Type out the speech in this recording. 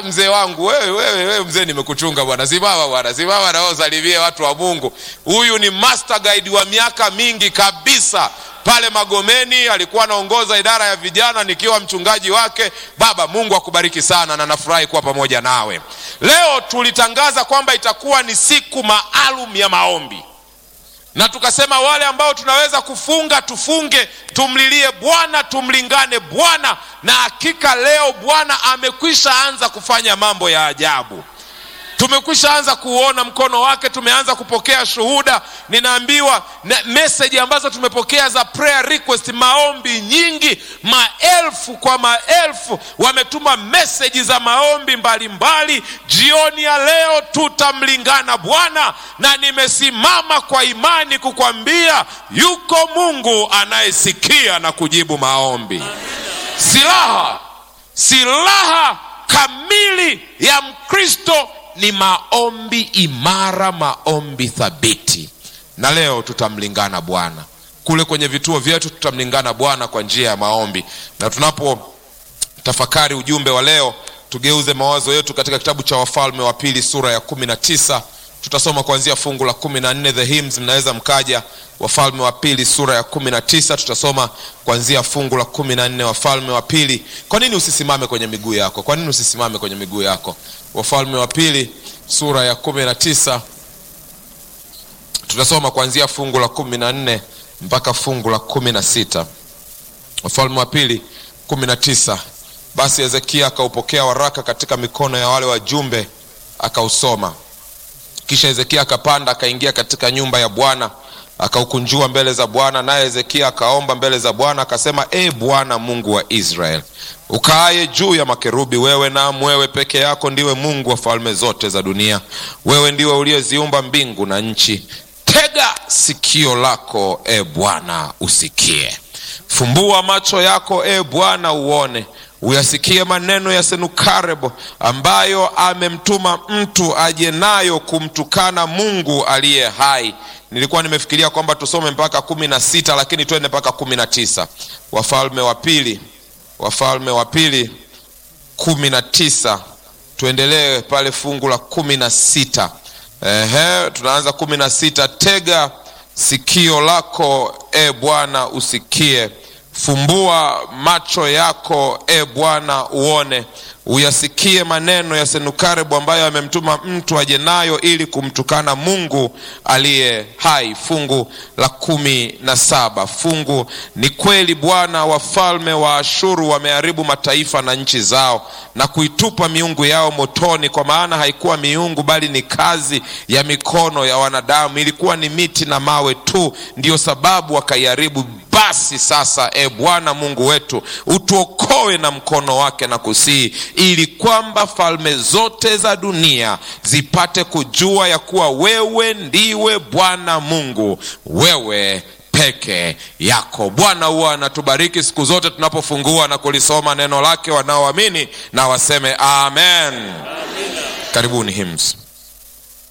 mzee wangu wewe, wewe, wewe mzee, nimekuchunga bwana, simama bwana, simama na wewe usalimie watu wa Mungu. Huyu ni master guide wa miaka mingi kabisa pale Magomeni, alikuwa anaongoza idara ya vijana nikiwa mchungaji wake. Baba, Mungu akubariki sana na nafurahi kuwa pamoja nawe. Leo tulitangaza kwamba itakuwa ni siku maalum ya maombi na tukasema wale ambao tunaweza kufunga tufunge, tumlilie Bwana, tumlingane Bwana, na hakika leo Bwana amekwisha anza kufanya mambo ya ajabu. Tumekwisha anza kuona mkono wake, tumeanza kupokea shuhuda. Ninaambiwa meseji ambazo tumepokea za prayer request, maombi nyingi, maelfu kwa maelfu wametuma meseji za maombi mbalimbali mbali. Jioni ya leo tutamlingana Bwana, na nimesimama kwa imani kukwambia yuko Mungu anayesikia na kujibu maombi. Silaha, silaha kamili ya Mkristo ni maombi imara, maombi thabiti. Na leo tutamlingana Bwana kule kwenye vituo vyetu, tutamlingana Bwana kwa njia ya maombi. Na tunapo tafakari ujumbe wa leo, tugeuze mawazo yetu katika kitabu cha Wafalme wa Pili sura ya kumi na tisa. Tutasoma kuanzia fungu la kumi na nne. The hymns mnaweza mkaja. Wafalme wa Pili sura ya kumi na tisa, tutasoma kuanzia fungu la kumi na nne. Wafalme wa Pili. Kwa nini usisimame kwenye miguu yako? Kwa nini usisimame kwenye miguu yako? Wafalme wa Pili sura ya kumi na tisa, tutasoma kuanzia fungu la kumi na nne mpaka fungu la kumi na sita. Wafalme wa Pili kumi na tisa. Basi Hezekia akaupokea waraka katika mikono ya wale wajumbe, akausoma. Kisha Hezekia akapanda akaingia katika nyumba ya Bwana akaukunjua mbele za Bwana, naye Hezekia akaomba mbele za Bwana akasema, E Bwana Mungu wa Israeli, ukaaye juu ya makerubi, wewe naam, wewe peke yako ndiwe Mungu wa falme zote za dunia. Wewe ndiwe uliyeziumba mbingu na nchi. Tega sikio lako, e Bwana, usikie. Fumbua macho yako, e Bwana, uone uyasikie maneno ya Senukarebo ambayo amemtuma mtu aje nayo kumtukana Mungu aliye hai. Nilikuwa nimefikiria kwamba tusome mpaka kumi na sita lakini twende mpaka kumi na tisa. Wafalme wa Pili, Wafalme wa Pili kumi na tisa, tuendelee pale fungu la kumi na sita. Ehe, tunaanza kumi na sita. Tega sikio lako e Bwana usikie Fumbua macho yako e Bwana uone, uyasikie maneno ya Senukarebu ambayo amemtuma mtu aje nayo ili kumtukana Mungu aliye hai. Fungu la kumi na saba. Fungu ni kweli, Bwana, wafalme wa Ashuru wameharibu mataifa na nchi zao na kuitupa miungu yao motoni, kwa maana haikuwa miungu bali ni kazi ya mikono ya wanadamu, ilikuwa ni miti na mawe tu, ndiyo sababu wakaiharibu. Basi sasa, e Bwana Mungu wetu, utuokoe na mkono wake na kusihi, ili kwamba falme zote za dunia zipate kujua ya kuwa wewe ndiwe Bwana Mungu, wewe peke yako. Bwana huwa anatubariki siku zote tunapofungua na kulisoma neno lake. Wanaoamini na waseme amen. Karibuni hymns.